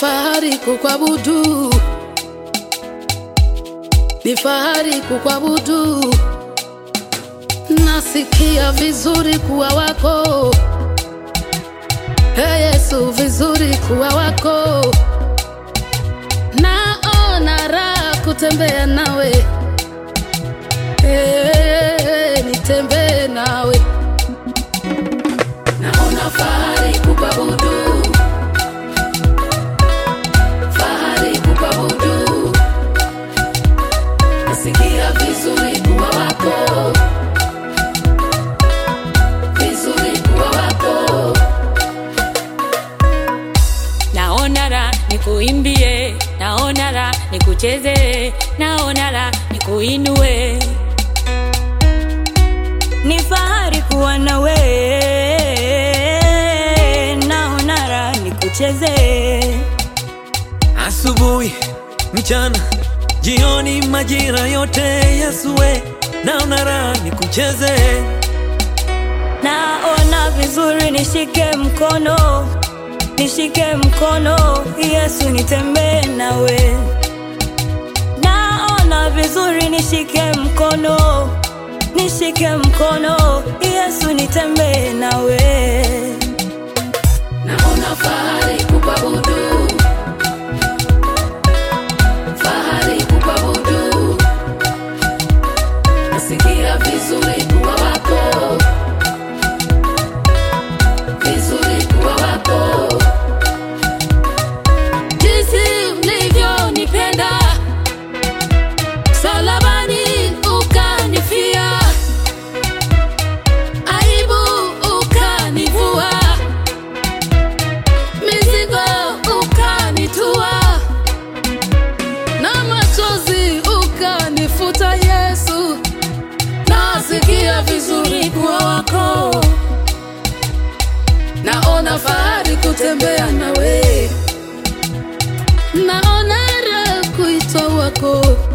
fahari kukwabudu, ni fahari kukwabudu. Nasikia vizuri kuwa wako, Ee Yesu, vizuri kuwa wako. Naona raha kutembea nawe, Ee, nitembee nawe. Naona fahari kukwabudu, fahari kukwabudu. Nasikia vizuri kuwa wako, vizuri kuwa wako. naona la nikuimbie, naona la nikucheze, naona la nikuinue. Ni fahari kuwa nawe, naona la nikucheze. Asubuhi, mchana, jioni, majira yote Yesue, naona raha nikucheze. Naona vizuri, nishike mkono, nishike mkono, Yesu nitembee nawe. Naona vizuri, nishike mkono, nishike mkono, Yesu nitembee nawe. Naona fahari kukwabudu, fahari kukwabudu. Nasikia vizuri kuwa wako, vizuri kuwa wako. Jinsi ulivyonipenda msalabani, ukanifia, aibu ukanivua mizigo ukanitua na machozi ukanifuta. Yesu, nasikia vizuri kuwa wako, naona fahari kutembea nawe, naona raha kuitwa wako.